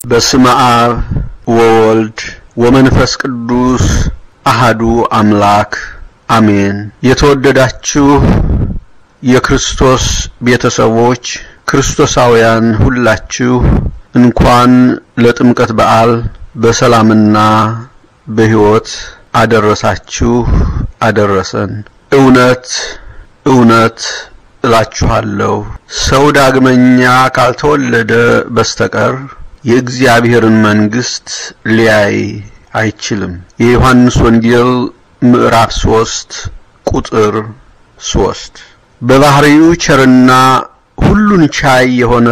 በስመ አብ ወወልድ ወመንፈስ ቅዱስ አሃዱ አምላክ አሜን። የተወደዳችሁ የክርስቶስ ቤተሰቦች ክርስቶሳውያን ሁላችሁ እንኳን ለጥምቀት በዓል በሰላምና በሕይወት አደረሳችሁ አደረሰን። እውነት እውነት እላችኋለሁ ሰው ዳግመኛ ካልተወለደ በስተቀር የእግዚአብሔርን መንግሥት ሊያይ አይችልም። የዮሐንስ ወንጌል ምዕራፍ ሦስት ቁጥር ሦስት በባህሪው ቸርና ሁሉን ቻይ የሆነ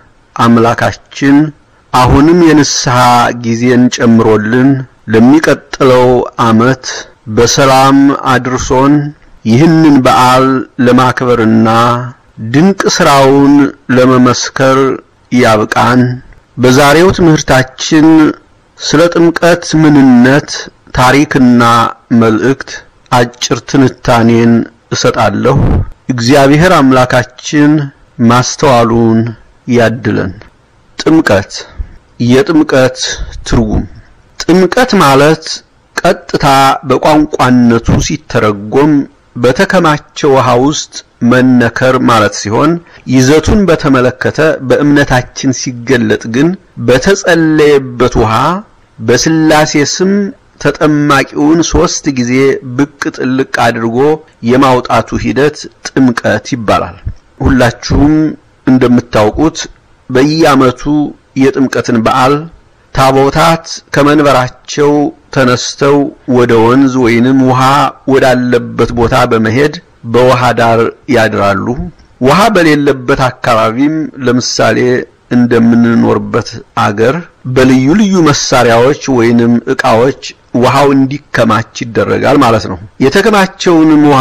አምላካችን አሁንም የንስሐ ጊዜን ጨምሮልን ለሚቀጥለው ዓመት በሰላም አድርሶን ይህንን በዓል ለማክበርና ድንቅ ሥራውን ለመመስከር ያብቃን። በዛሬው ትምህርታችን ስለ ጥምቀት ምንነት፣ ታሪክና መልእክት አጭር ትንታኔን እሰጣለሁ። እግዚአብሔር አምላካችን ማስተዋሉን ያድለን። ጥምቀት የጥምቀት ትርጉም ጥምቀት ማለት ቀጥታ በቋንቋነቱ ሲተረጎም በተከማቸ ውሃ ውስጥ መነከር ማለት ሲሆን ይዘቱን በተመለከተ በእምነታችን ሲገለጥ ግን በተጸለየበት ውሃ በስላሴ ስም ተጠማቂውን ሦስት ጊዜ ብቅ ጥልቅ አድርጎ የማውጣቱ ሂደት ጥምቀት ይባላል። ሁላችሁም እንደምታውቁት በየዓመቱ የጥምቀትን በዓል ታቦታት ከመንበራቸው ተነስተው ወደ ወንዝ ወይንም ውሃ ወዳለበት ቦታ በመሄድ በውሃ ዳር ያድራሉ። ውሃ በሌለበት አካባቢም ለምሳሌ እንደምንኖርበት አገር በልዩ ልዩ መሳሪያዎች ወይንም ዕቃዎች ውሃው እንዲከማች ይደረጋል ማለት ነው። የተከማቸውንም ውሃ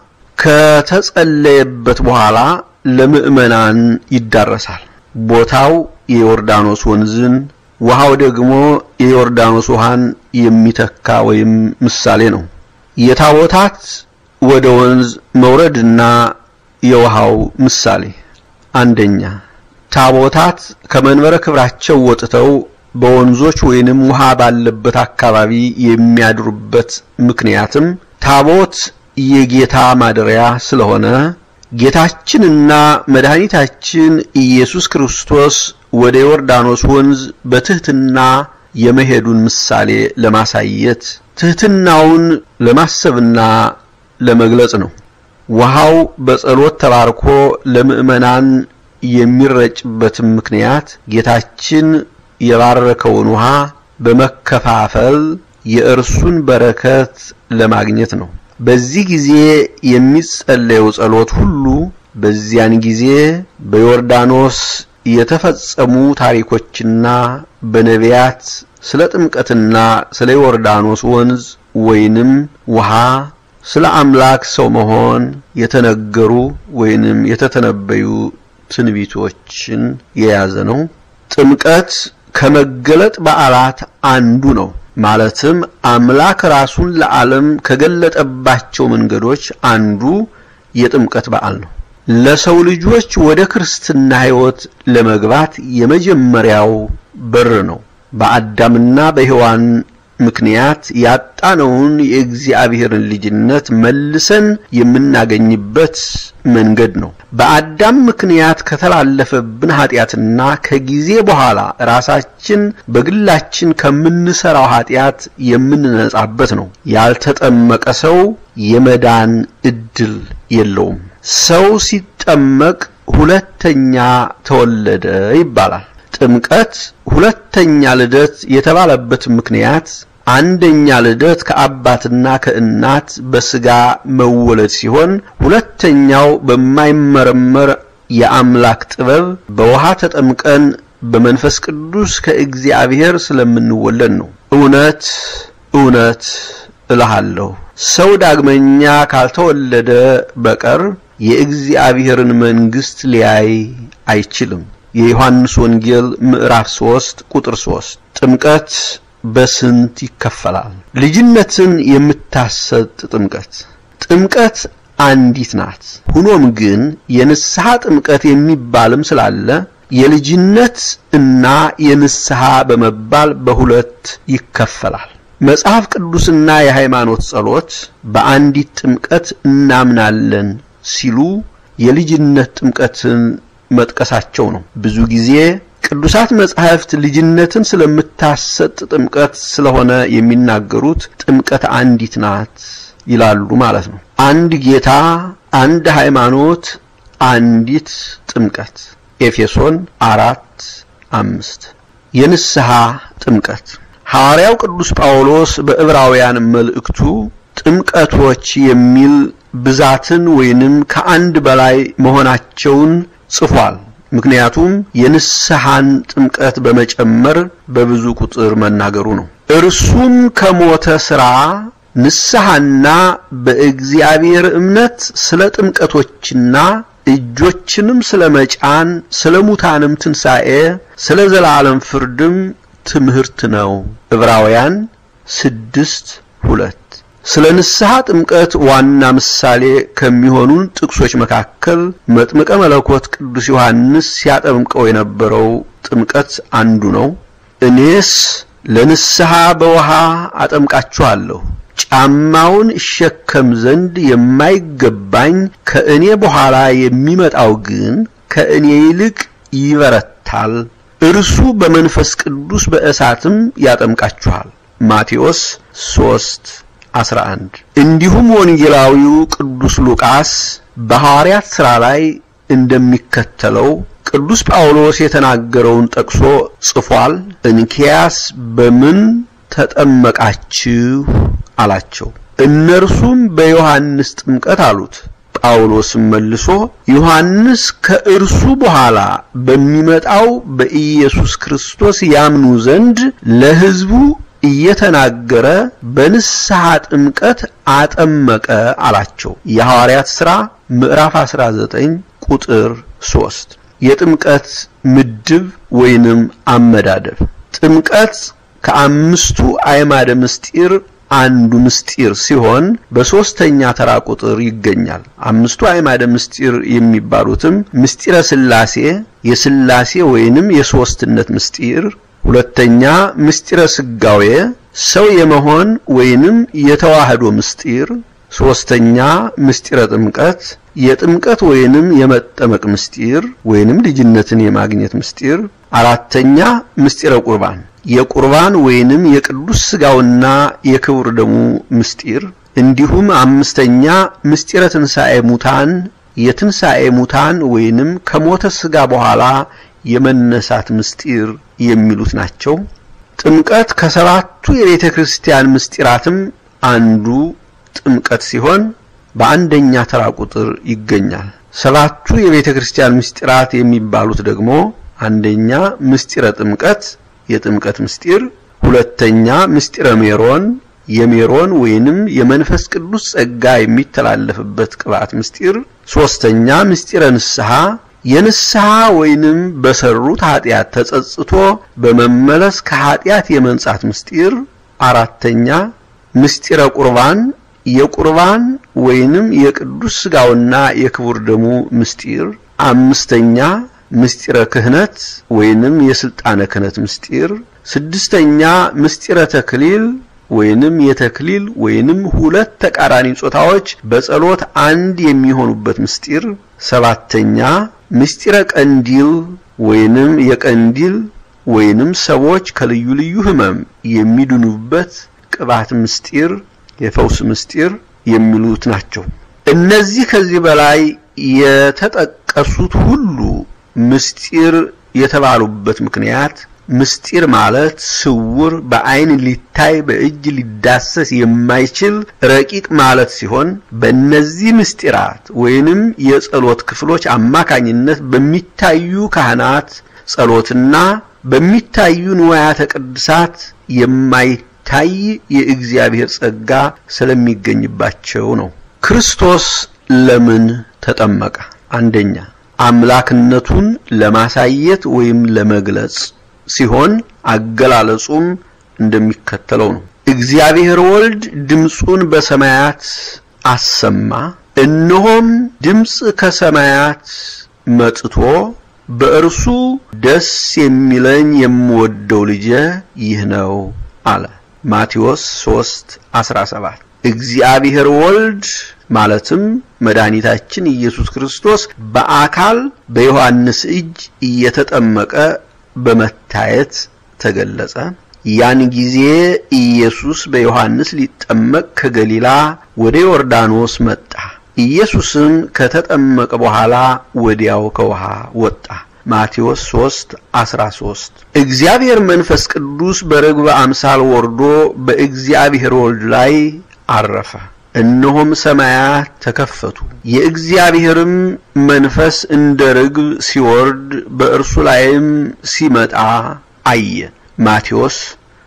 ከተጸለየበት በኋላ ለምዕመናን ይዳረሳል። ቦታው የዮርዳኖስ ወንዝን ውሃው ደግሞ የዮርዳኖስ ውሃን የሚተካ ወይም ምሳሌ ነው። የታቦታት ወደ ወንዝ መውረድና የውሃው ምሳሌ አንደኛ ታቦታት ከመንበረ ክብራቸው ወጥተው በወንዞች ወይንም ውሃ ባለበት አካባቢ የሚያድሩበት ምክንያትም ታቦት የጌታ ማደሪያ ስለሆነ ጌታችንና መድኃኒታችን ኢየሱስ ክርስቶስ ወደ ዮርዳኖስ ወንዝ በትህትና የመሄዱን ምሳሌ ለማሳየት ትህትናውን ለማሰብና ለመግለጽ ነው። ውሃው በጸሎት ተባርኮ ለምዕመናን የሚረጭበትም ምክንያት ጌታችን የባረከውን ውሃ በመከፋፈል የእርሱን በረከት ለማግኘት ነው። በዚህ ጊዜ የሚጸለየው ጸሎት ሁሉ በዚያን ጊዜ በዮርዳኖስ የተፈጸሙ ታሪኮችና በነቢያት ስለ ጥምቀትና ስለ ዮርዳኖስ ወንዝ ወይንም ውሃ ስለ አምላክ ሰው መሆን የተነገሩ ወይንም የተተነበዩ ትንቢቶችን የያዘ ነው። ጥምቀት ከመገለጥ በዓላት አንዱ ነው። ማለትም አምላክ ራሱን ለዓለም ከገለጠባቸው መንገዶች አንዱ የጥምቀት በዓል ነው። ለሰው ልጆች ወደ ክርስትና ሕይወት ለመግባት የመጀመሪያው በር ነው። በአዳምና በሔዋን ምክንያት ያጣነውን የእግዚአብሔርን ልጅነት መልሰን የምናገኝበት መንገድ ነው። በአዳም ምክንያት ከተላለፈብን ኃጢአትና ከጊዜ በኋላ ራሳችን በግላችን ከምንሰራው ኃጢአት የምንነጻበት ነው። ያልተጠመቀ ሰው የመዳን እድል የለውም። ሰው ሲጠመቅ ሁለተኛ ተወለደ ይባላል። ጥምቀት ሁለተኛ ልደት የተባለበት ምክንያት አንደኛ ልደት ከአባትና ከእናት በስጋ መወለድ ሲሆን ሁለተኛው በማይመረመር የአምላክ ጥበብ በውሃ ተጠምቀን በመንፈስ ቅዱስ ከእግዚአብሔር ስለምንወለድ ነው። እውነት እውነት እልሃለሁ ሰው ዳግመኛ ካልተወለደ በቀር የእግዚአብሔርን መንግሥት ሊያይ አይችልም። የዮሐንስ ወንጌል ምዕራፍ 3 ቁጥር 3 ጥምቀት በስንት ይከፈላል? ልጅነትን የምታሰጥ ጥምቀት ጥምቀት አንዲት ናት። ሆኖም ግን የንስሐ ጥምቀት የሚባልም ስላለ የልጅነት እና የንስሐ በመባል በሁለት ይከፈላል። መጽሐፍ ቅዱስና የሃይማኖት ጸሎት በአንዲት ጥምቀት እናምናለን ሲሉ የልጅነት ጥምቀትን መጥቀሳቸው ነው። ብዙ ጊዜ ቅዱሳት መጻሕፍት ልጅነትን ስለምታሰጥ ጥምቀት ስለሆነ የሚናገሩት ጥምቀት አንዲት ናት ይላሉ ማለት ነው። አንድ ጌታ፣ አንድ ሃይማኖት፣ አንዲት ጥምቀት ኤፌሶን አራት አምስት የንስሐ ጥምቀት ሐዋርያው ቅዱስ ጳውሎስ በዕብራውያን መልእክቱ ጥምቀቶች የሚል ብዛትን ወይንም ከአንድ በላይ መሆናቸውን ጽፏል። ምክንያቱም የንስሐን ጥምቀት በመጨመር በብዙ ቁጥር መናገሩ ነው። እርሱም ከሞተ ሥራ ንስሐና በእግዚአብሔር እምነት ስለ ጥምቀቶችና እጆችንም ስለ መጫን ስለ ሙታንም ትንሣኤ ስለ ዘላለም ፍርድም ትምህርት ነው። ዕብራውያን ስድስት ሁለት ስለ ንስሐ ጥምቀት ዋና ምሳሌ ከሚሆኑን ጥቅሶች መካከል መጥምቀ መለኮት ቅዱስ ዮሐንስ ሲያጠምቀው የነበረው ጥምቀት አንዱ ነው። እኔስ ለንስሐ በውሃ አጠምቃችኋለሁ ጫማውን እሸከም ዘንድ የማይገባኝ ከእኔ በኋላ የሚመጣው ግን ከእኔ ይልቅ ይበረታል፣ እርሱ በመንፈስ ቅዱስ በእሳትም ያጠምቃችኋል። ማቴዎስ 3 11 እንዲሁም ወንጌላዊው ቅዱስ ሉቃስ በሐዋርያት ሥራ ላይ እንደሚከተለው ቅዱስ ጳውሎስ የተናገረውን ጠቅሶ ጽፏል። እንኪያስ በምን ተጠመቃችሁ አላቸው። እነርሱም በዮሐንስ ጥምቀት አሉት። ጳውሎስም መልሶ ዮሐንስ ከእርሱ በኋላ በሚመጣው በኢየሱስ ክርስቶስ ያምኑ ዘንድ ለሕዝቡ እየተናገረ በንስሐ ጥምቀት አጠመቀ አላቸው። የሐዋርያት ሥራ ምዕራፍ 19 ቁጥር 3 የጥምቀት ምድብ ወይንም አመዳደብ ጥምቀት ከአምስቱ አዕማደ ምስጢር አንዱ ምስጢር ሲሆን በሶስተኛ ተራ ቁጥር ይገኛል። አምስቱ አዕማደ ምስጢር የሚባሉትም ምስጢረ ሥላሴ፣ የሥላሴ ወይንም የሦስትነት ምስጢር፣ ሁለተኛ ምስጢረ ሥጋዌ፣ ሰው የመሆን ወይንም የተዋህዶ ምስጢር፣ ሶስተኛ ምስጢረ ጥምቀት፣ የጥምቀት ወይንም የመጠመቅ ምስጢር ወይንም ልጅነትን የማግኘት ምስጢር፣ አራተኛ ምስጢረ ቁርባን የቁርባን ወይንም የቅዱስ ሥጋውና የክቡር ደሙ ምስጢር እንዲሁም አምስተኛ ምስጢረ ትንሣኤ ሙታን የትንሣኤ ሙታን ወይንም ከሞተ ሥጋ በኋላ የመነሳት ምስጢር የሚሉት ናቸው። ጥምቀት ከሰባቱ የቤተ ክርስቲያን ምስጢራትም አንዱ ጥምቀት ሲሆን በአንደኛ ተራ ቁጥር ይገኛል። ሰባቱ የቤተ ክርስቲያን ምስጢራት የሚባሉት ደግሞ አንደኛ ምስጢረ ጥምቀት የጥምቀት ምስጢር፣ ሁለተኛ ምስጢረ ሜሮን የሜሮን ወይንም የመንፈስ ቅዱስ ጸጋ የሚተላለፍበት ቅባት ምስጢር፣ ሶስተኛ ምስጢረ ንስሐ የንስሐ ወይንም በሰሩት ኃጢአት ተጸጽቶ በመመለስ ከኃጢአት የመንጻት ምስጢር፣ አራተኛ ምስጢረ ቁርባን የቁርባን ወይንም የቅዱስ ሥጋውና የክቡር ደሙ ምስጢር፣ አምስተኛ ምስጢረ ክህነት ወይንም የስልጣነ ክህነት ምስጢር፣ ስድስተኛ ምስጢረ ተክሊል ወይንም የተክሊል ወይንም ሁለት ተቃራኒ ጾታዎች በጸሎት አንድ የሚሆኑበት ምስጢር፣ ሰባተኛ ምስጢረ ቀንዲል ወይንም የቀንዲል ወይንም ሰዎች ከልዩ ልዩ ሕመም የሚድኑበት ቅባት ምስጢር፣ የፈውስ ምስጢር የሚሉት ናቸው። እነዚህ ከዚህ በላይ የተጠቀሱት ሁሉ ምስጢር የተባሉበት ምክንያት ምስጢር ማለት ስውር፣ በዓይን ሊታይ በእጅ ሊዳሰስ የማይችል ረቂቅ ማለት ሲሆን በእነዚህ ምስጢራት ወይንም የጸሎት ክፍሎች አማካኝነት በሚታዩ ካህናት ጸሎትና በሚታዩ ንዋያተ ቅድሳት የማይታይ የእግዚአብሔር ጸጋ ስለሚገኝባቸው ነው። ክርስቶስ ለምን ተጠመቀ? አንደኛ አምላክነቱን ለማሳየት ወይም ለመግለጽ ሲሆን አገላለጹም እንደሚከተለው ነው። እግዚአብሔር ወልድ ድምፁን በሰማያት አሰማ፣ እነሆም ድምፅ ከሰማያት መጥቶ በእርሱ ደስ የሚለኝ የምወደው ልጄ ይህ ነው አለ። ማቴዎስ 3:17 እግዚአብሔር ወልድ ማለትም መድኃኒታችን ኢየሱስ ክርስቶስ በአካል በዮሐንስ እጅ እየተጠመቀ በመታየት ተገለጸ። ያን ጊዜ ኢየሱስ በዮሐንስ ሊጠመቅ ከገሊላ ወደ ዮርዳኖስ መጣ። ኢየሱስም ከተጠመቀ በኋላ ወዲያው ከውሃ ወጣ። ማቴዎስ 3:13 እግዚአብሔር መንፈስ ቅዱስ በርግብ አምሳል ወርዶ በእግዚአብሔር ወልድ ላይ አረፈ። እነሆም ሰማያት ተከፈቱ፣ የእግዚአብሔርም መንፈስ እንደ ርግብ ሲወርድ በእርሱ ላይም ሲመጣ አየ። ማቴዎስ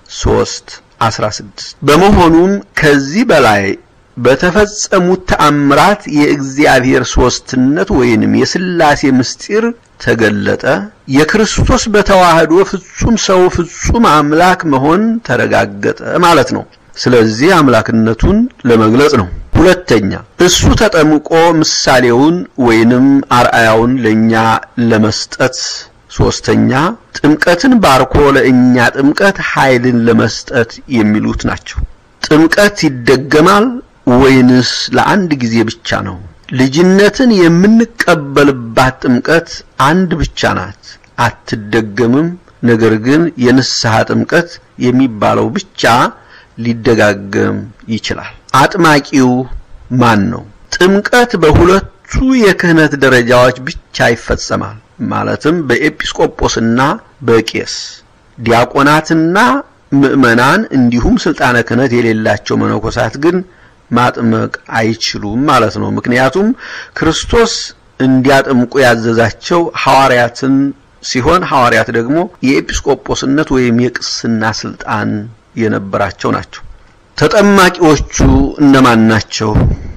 3:16 በመሆኑም ከዚህ በላይ በተፈጸሙት ተአምራት የእግዚአብሔር ሦስትነት ወይንም የሥላሴ ምስጢር ተገለጠ። የክርስቶስ በተዋህዶ ፍጹም ሰው ፍጹም አምላክ መሆን ተረጋገጠ ማለት ነው። ስለዚህ አምላክነቱን ለመግለጽ ነው። ሁለተኛ እሱ ተጠምቆ ምሳሌውን ወይንም አርአያውን ለኛ ለመስጠት። ሶስተኛ ጥምቀትን ባርኮ ለእኛ ጥምቀት ኃይልን ለመስጠት የሚሉት ናቸው። ጥምቀት ይደገማል ወይንስ ለአንድ ጊዜ ብቻ ነው? ልጅነትን የምንቀበልባት ጥምቀት አንድ ብቻ ናት፣ አትደገምም። ነገር ግን የንስሐ ጥምቀት የሚባለው ብቻ ሊደጋገም ይችላል። አጥማቂው ማን ነው? ጥምቀት በሁለቱ የክህነት ደረጃዎች ብቻ ይፈጸማል። ማለትም በኤጲስቆጶስና በቄስ ዲያቆናትና ምዕመናን እንዲሁም ስልጣነ ክህነት የሌላቸው መነኮሳት ግን ማጥመቅ አይችሉም ማለት ነው። ምክንያቱም ክርስቶስ እንዲያጠምቁ ያዘዛቸው ሐዋርያትን ሲሆን ሐዋርያት ደግሞ የኤጲስቆጶስነት ወይም የቅስና ስልጣን የነበራቸው ናቸው። ተጠማቂዎቹ እነማን ናቸው?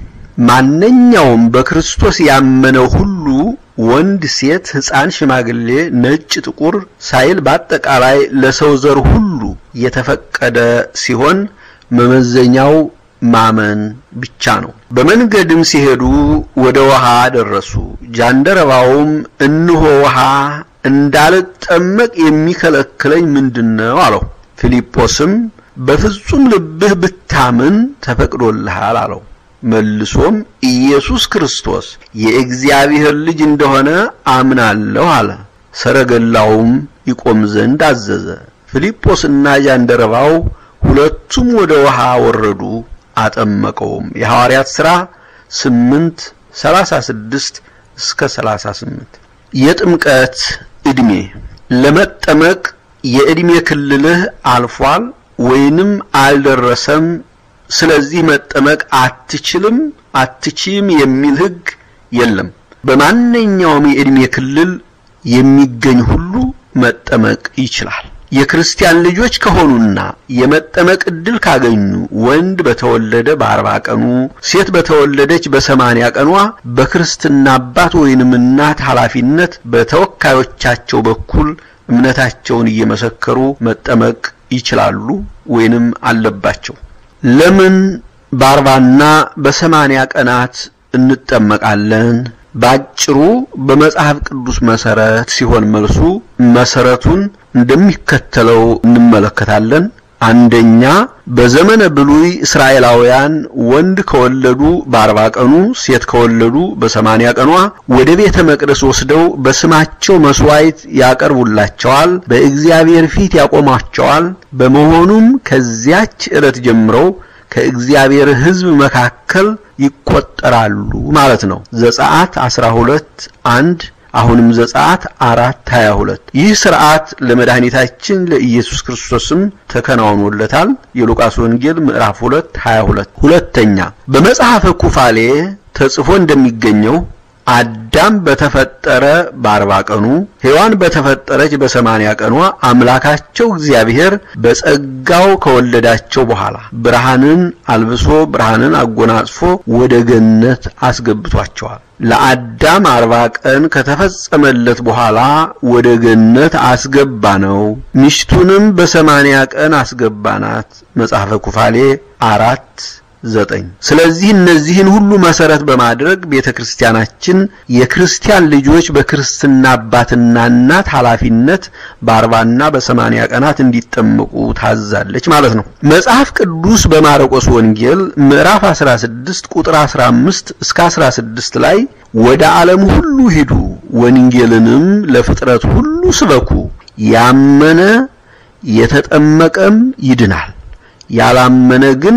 ማንኛውም በክርስቶስ ያመነው ሁሉ ወንድ፣ ሴት፣ ሕፃን፣ ሽማግሌ፣ ነጭ፣ ጥቁር ሳይል በአጠቃላይ ለሰው ዘር ሁሉ የተፈቀደ ሲሆን መመዘኛው ማመን ብቻ ነው። በመንገድም ሲሄዱ ወደ ውሃ ደረሱ። ጃንደረባውም እንሆ ውሃ እንዳልጠመቅ የሚከለክለኝ ምንድነው? አለው። ፊልጶስም በፍጹም ልብህ ብታምን ተፈቅዶልሃል አለው። መልሶም ኢየሱስ ክርስቶስ የእግዚአብሔር ልጅ እንደሆነ አምናለሁ አለ። ሰረገላውም ይቆም ዘንድ አዘዘ። ፊልጶስና ጃንደረባው ሁለቱም ወደ ውሃ ወረዱ፣ አጠመቀውም። የሐዋርያት ሥራ 8 36 እስከ 38። የጥምቀት ዕድሜ ለመጠመቅ የዕድሜ ክልልህ አልፏል ወይንም አልደረሰም ስለዚህ መጠመቅ አትችልም አትችም የሚል ሕግ የለም። በማንኛውም የዕድሜ ክልል የሚገኝ ሁሉ መጠመቅ ይችላል። የክርስቲያን ልጆች ከሆኑና የመጠመቅ ዕድል ካገኙ ወንድ በተወለደ በአርባ ቀኑ ሴት በተወለደች በሰማንያ ቀኗ በክርስትና አባት ወይንም እናት ኃላፊነት በተወካዮቻቸው በኩል እምነታቸውን እየመሰከሩ መጠመቅ ይችላሉ ወይንም አለባቸው። ለምን በአርባና በሰማንያ ቀናት እንጠመቃለን? ባጭሩ በመጽሐፍ ቅዱስ መሰረት ሲሆን መልሱ መሰረቱን እንደሚከተለው እንመለከታለን። አንደኛ በዘመነ ብሉይ እስራኤላውያን ወንድ ከወለዱ በአርባ ቀኑ ሴት ከወለዱ በሰማንያ ቀኗ ወደ ቤተ መቅደስ ወስደው በስማቸው መስዋዕት ያቀርቡላቸዋል፣ በእግዚአብሔር ፊት ያቆሟቸዋል። በመሆኑም ከዚያች ዕለት ጀምረው ከእግዚአብሔር ሕዝብ መካከል ይቆጠራሉ ማለት ነው። ዘጸአት 12 አንድ አሁንም ዘጸአት 4 22 ይህ ሥርዓት ለመድኃኒታችን ለኢየሱስ ክርስቶስም ተከናውኖለታል። የሉቃስ ወንጌል ምዕራፍ 2 22 ሁለተኛ በመጽሐፈ ኩፋሌ ተጽፎ እንደሚገኘው አዳም በተፈጠረ በአርባ ቀኑ ሔዋን በተፈጠረች በሰማንያ ቀኗ አምላካቸው እግዚአብሔር በጸጋው ከወለዳቸው በኋላ ብርሃንን አልብሶ ብርሃንን አጎናጽፎ ወደ ገነት አስገብቷቸዋል። ለአዳም አርባ ቀን ከተፈጸመለት በኋላ ወደ ገነት አስገባ ነው። ሚስቱንም በሰማንያ ቀን አስገባናት። መጽሐፈ ኩፋሌ አራት ዘጠኝ ስለዚህ እነዚህን ሁሉ መሰረት በማድረግ ቤተክርስቲያናችን የክርስቲያን ልጆች በክርስትና አባትና እናት ኃላፊነት በአርባና በሰማንያ ቀናት እንዲጠመቁ ታዛለች ማለት ነው። መጽሐፍ ቅዱስ በማርቆስ ወንጌል ምዕራፍ 16 ቁጥር 15 እስከ 16 ላይ ወደ ዓለም ሁሉ ሂዱ፣ ወንጌልንም ለፍጥረት ሁሉ ስበኩ፣ ያመነ የተጠመቀም ይድናል፣ ያላመነ ግን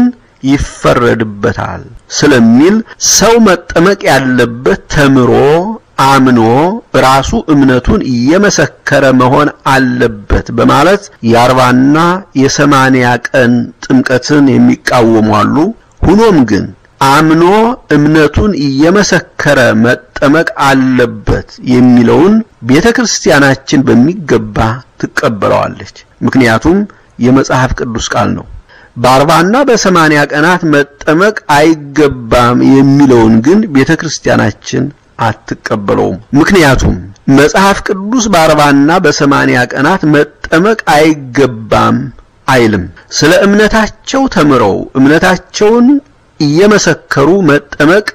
ይፈረድበታል ስለሚል ሰው መጠመቅ ያለበት ተምሮ አምኖ ራሱ እምነቱን እየመሰከረ መሆን አለበት በማለት የአርባና የሰማንያ ቀን ጥምቀትን የሚቃወሙ አሉ። ሁኖም ግን አምኖ እምነቱን እየመሰከረ መጠመቅ አለበት የሚለውን ቤተ ክርስቲያናችን በሚገባ ትቀበለዋለች። ምክንያቱም የመጽሐፍ ቅዱስ ቃል ነው። በአርባና በሰማንያ ቀናት መጠመቅ አይገባም የሚለውን ግን ቤተ ክርስቲያናችን አትቀበለውም። ምክንያቱም መጽሐፍ ቅዱስ በአርባና በሰማንያ ቀናት መጠመቅ አይገባም አይልም። ስለ እምነታቸው ተምረው እምነታቸውን እየመሰከሩ መጠመቅ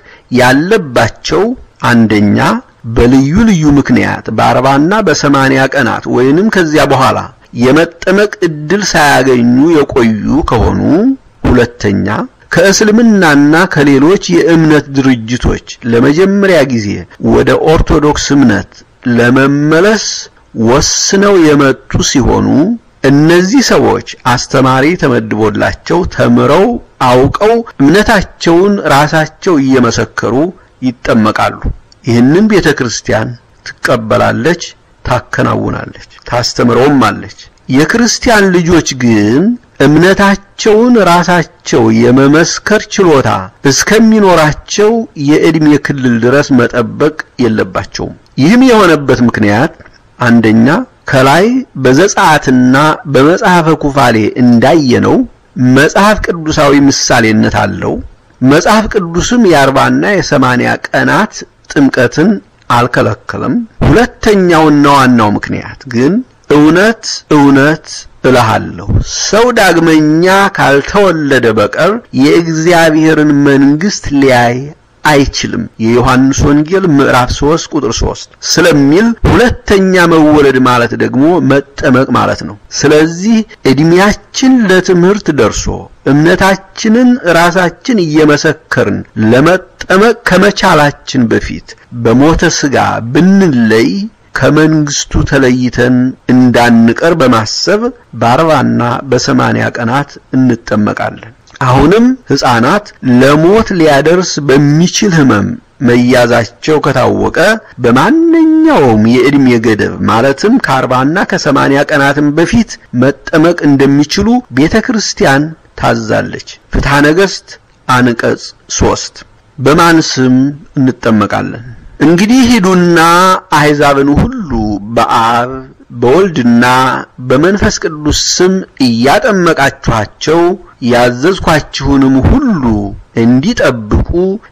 ያለባቸው አንደኛ በልዩ ልዩ ምክንያት በአርባና በሰማንያ ቀናት ወይንም ከዚያ በኋላ የመጠመቅ እድል ሳያገኙ የቆዩ ከሆኑ፣ ሁለተኛ ከእስልምናና ከሌሎች የእምነት ድርጅቶች ለመጀመሪያ ጊዜ ወደ ኦርቶዶክስ እምነት ለመመለስ ወስነው የመጡ ሲሆኑ እነዚህ ሰዎች አስተማሪ ተመድቦላቸው ተምረው አውቀው እምነታቸውን ራሳቸው እየመሰከሩ ይጠመቃሉ። ይህንን ቤተ ክርስቲያን ትቀበላለች፣ ታከናውናለች፣ ታስተምረውም አለች። የክርስቲያን ልጆች ግን እምነታቸውን ራሳቸው የመመስከር ችሎታ እስከሚኖራቸው የዕድሜ ክልል ድረስ መጠበቅ የለባቸውም። ይህም የሆነበት ምክንያት አንደኛ ከላይ በዘጸአትና በመጽሐፈ ኩፋሌ እንዳየነው መጽሐፍ ቅዱሳዊ ምሳሌነት አለው። መጽሐፍ ቅዱስም የአርባና የሰማንያ ቀናት ጥምቀትን አልከለከለም። ሁለተኛውና ዋናው ምክንያት ግን እውነት እውነት እልሃለሁ ሰው ዳግመኛ ካልተወለደ በቀር የእግዚአብሔርን መንግሥት ሊያይ አይችልም የዮሐንስ ወንጌል ምዕራፍ 3 ቁጥር 3 ስለሚል ሁለተኛ መወለድ ማለት ደግሞ መጠመቅ ማለት ነው። ስለዚህ እድሜያችን ለትምህርት ደርሶ እምነታችንን ራሳችን እየመሰከርን ለመጠመቅ ከመቻላችን በፊት በሞተ ሥጋ ብንለይ ከመንግስቱ ተለይተን እንዳንቀር በማሰብ በአርባና በሰማንያ ቀናት እንጠመቃለን። አሁንም ሕፃናት ለሞት ሊያደርስ በሚችል ሕመም መያዛቸው ከታወቀ በማንኛውም የዕድሜ ገደብ ማለትም ከአርባና ከሰማንያ ቀናትም በፊት መጠመቅ እንደሚችሉ ቤተ ክርስቲያን ታዛለች። ፍትሐ ነገሥት አንቀጽ ሶስት በማን ስም እንጠመቃለን? እንግዲህ ሂዱና አሕዛብን ሁሉ በአብ በወልድና በመንፈስ ቅዱስ ስም እያጠመቃችኋቸው ያዘዝኳችሁንም ሁሉ እንዲጠብቁ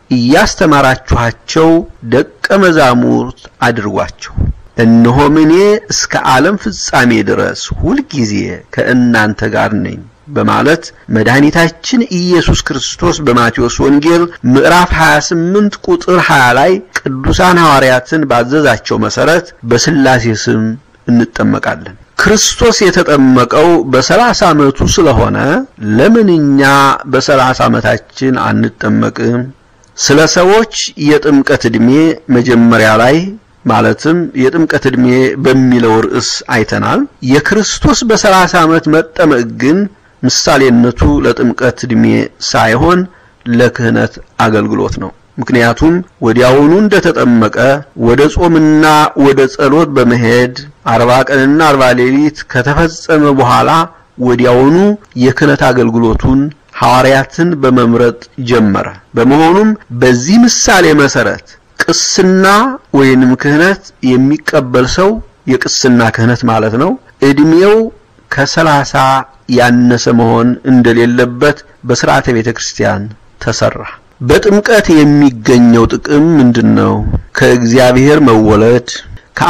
እያስተማራችኋቸው ደቀ መዛሙርት አድርጓቸው። እነሆም እኔ እስከ ዓለም ፍጻሜ ድረስ ሁልጊዜ ከእናንተ ጋር ነኝ በማለት መድኃኒታችን ኢየሱስ ክርስቶስ በማቴዎስ ወንጌል ምዕራፍ 28 ቁጥር 20 ላይ ቅዱሳን ሐዋርያትን ባዘዛቸው መሰረት በሥላሴ ስም እንጠመቃለን። ክርስቶስ የተጠመቀው በሰላሳ ዓመቱ ስለሆነ ለምን እኛ በሰላሳ ዓመታችን አንጠመቅም? ስለ ሰዎች የጥምቀት ዕድሜ መጀመሪያ ላይ ማለትም የጥምቀት ዕድሜ በሚለው ርዕስ አይተናል። የክርስቶስ በሰላሳ ዓመት መጠመቅ ግን ምሳሌነቱ ለጥምቀት ዕድሜ ሳይሆን ለክህነት አገልግሎት ነው። ምክንያቱም ወዲያውኑ እንደተጠመቀ ወደ ጾምና ወደ ጸሎት በመሄድ አርባ ቀንና አርባ ሌሊት ከተፈጸመ በኋላ ወዲያውኑ የክህነት አገልግሎቱን ሐዋርያትን በመምረጥ ጀመረ። በመሆኑም በዚህ ምሳሌ መሰረት ቅስና ወይንም ክህነት የሚቀበል ሰው የቅስና ክህነት ማለት ነው ዕድሜው ከሰላሳ ያነሰ መሆን እንደሌለበት በሥርዓተ ቤተ ክርስቲያን ተሰራ። በጥምቀት የሚገኘው ጥቅም ምንድነው? ከእግዚአብሔር መወለድ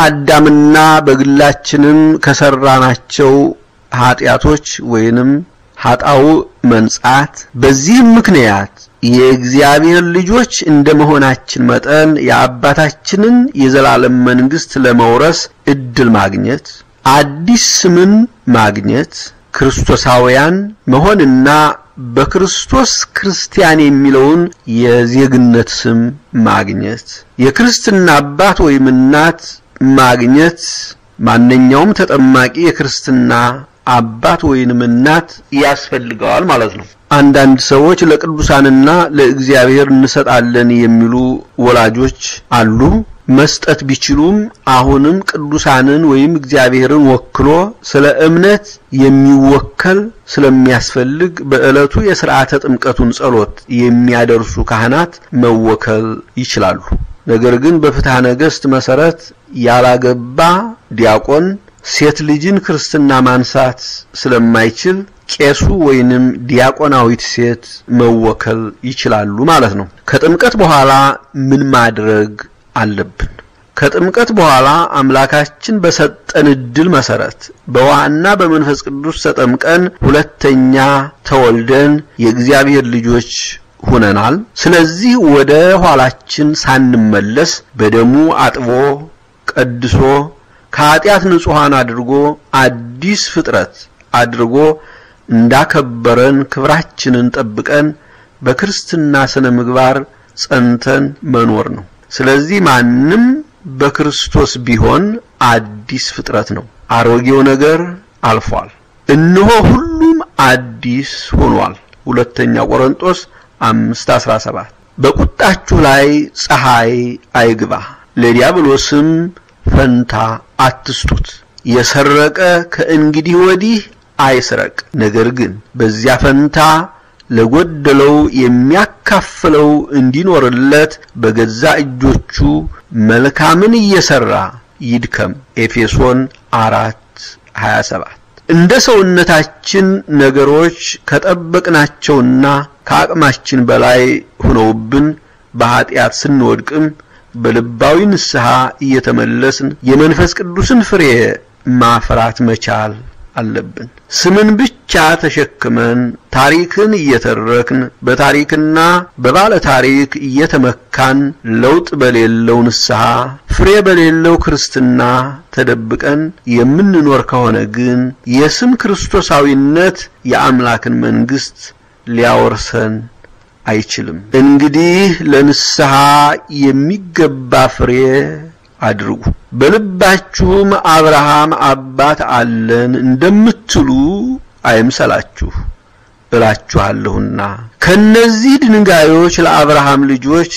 ከአዳምና በግላችንም ከሰራናቸው ኃጢአቶች ወይንም ኃጣው መንጻት። በዚህም ምክንያት የእግዚአብሔር ልጆች እንደመሆናችን መጠን የአባታችንን የዘላለም መንግስት ለመውረስ እድል ማግኘት፣ አዲስ ስምን ማግኘት፣ ክርስቶሳውያን መሆንና በክርስቶስ ክርስቲያን የሚለውን የዜግነት ስም ማግኘት፣ የክርስትና አባት ወይም እናት ማግኘት ማንኛውም ተጠማቂ የክርስትና አባት ወይንም እናት ያስፈልገዋል ማለት ነው። አንዳንድ ሰዎች ለቅዱሳንና ለእግዚአብሔር እንሰጣለን የሚሉ ወላጆች አሉ። መስጠት ቢችሉም አሁንም ቅዱሳንን ወይም እግዚአብሔርን ወክሎ ስለ እምነት የሚወከል ስለሚያስፈልግ በዕለቱ የሥርዓተ ጥምቀቱን ጸሎት የሚያደርሱ ካህናት መወከል ይችላሉ። ነገር ግን በፍትሐ ነገሥት መሰረት ያላገባ ዲያቆን ሴት ልጅን ክርስትና ማንሳት ስለማይችል ቄሱ ወይንም ዲያቆናዊት ሴት መወከል ይችላሉ ማለት ነው። ከጥምቀት በኋላ ምን ማድረግ አለብን? ከጥምቀት በኋላ አምላካችን በሰጠን እድል መሰረት በውሃና በመንፈስ ቅዱስ ተጠምቀን ሁለተኛ ተወልደን የእግዚአብሔር ልጆች ሁነናል። ስለዚህ ወደ ኋላችን ሳንመለስ በደሙ አጥቦ ቀድሶ ከኃጢአት ንጹሐን አድርጎ አዲስ ፍጥረት አድርጎ እንዳከበረን ክብራችንን ጠብቀን በክርስትና ስነ ምግባር ጸንተን መኖር ነው። ስለዚህ ማንም በክርስቶስ ቢሆን አዲስ ፍጥረት ነው። አሮጌው ነገር አልፏል፣ እነሆ ሁሉም አዲስ ሆኗል። ሁለተኛ ቆሮንቶስ 5:17 በቁጣችሁ ላይ ፀሐይ አይግባ፣ ለዲያብሎስም ፈንታ አትስጡት። የሰረቀ ከእንግዲህ ወዲህ አይስረቅ፣ ነገር ግን በዚያ ፈንታ ለጎደለው የሚያካፍለው እንዲኖርለት በገዛ እጆቹ መልካምን እየሰራ ይድከም። ኤፌሶን 4:27 እንደ ሰውነታችን ነገሮች ከጠበቅናቸውና ከአቅማችን በላይ ሆነውብን በኃጢአት ስንወድቅም በልባዊ ንስሐ እየተመለስን የመንፈስ ቅዱስን ፍሬ ማፍራት መቻል አለብን። ስምን ብቻ ተሸክመን ታሪክን እየተረክን በታሪክና በባለ ታሪክ እየተመካን ለውጥ በሌለው ንስሐ ፍሬ በሌለው ክርስትና ተደብቀን የምንኖር ከሆነ ግን የስም ክርስቶሳዊነት የአምላክን መንግስት ሊያወርሰን አይችልም። እንግዲህ ለንስሐ የሚገባ ፍሬ አድርጉ። በልባችሁም አብርሃም አባት አለን እንደምትሉ አይምሰላችሁ እላችኋለሁና ከነዚህ ድንጋዮች ለአብርሃም ልጆች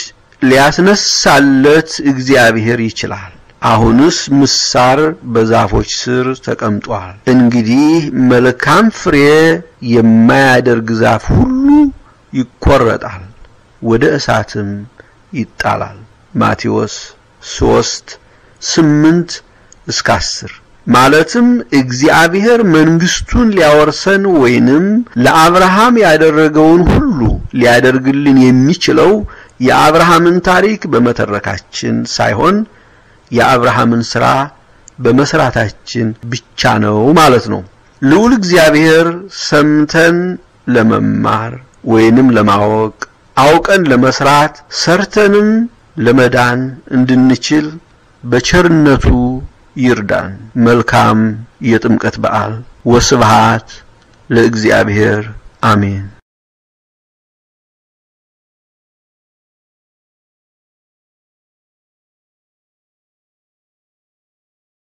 ሊያስነሳለት እግዚአብሔር ይችላል። አሁንስ ምሳር በዛፎች ስር ተቀምጧል። እንግዲህ መልካም ፍሬ የማያደርግ ዛፍ ሁሉ ይቆረጣል፣ ወደ እሳትም ይጣላል። ማቴዎስ ሶስት ስምንት እስከ አስር ማለትም እግዚአብሔር መንግስቱን ሊያወርሰን ወይንም ለአብርሃም ያደረገውን ሁሉ ሊያደርግልን የሚችለው የአብርሃምን ታሪክ በመተረካችን ሳይሆን የአብርሃምን ሥራ በመስራታችን ብቻ ነው ማለት ነው። ልዑል እግዚአብሔር ሰምተን ለመማር ወይንም ለማወቅ አውቀን ለመስራት ሰርተንም ለመዳን እንድንችል በቸርነቱ ይርዳን። መልካም የጥምቀት በዓል። ወስብሃት ለእግዚአብሔር አሜን።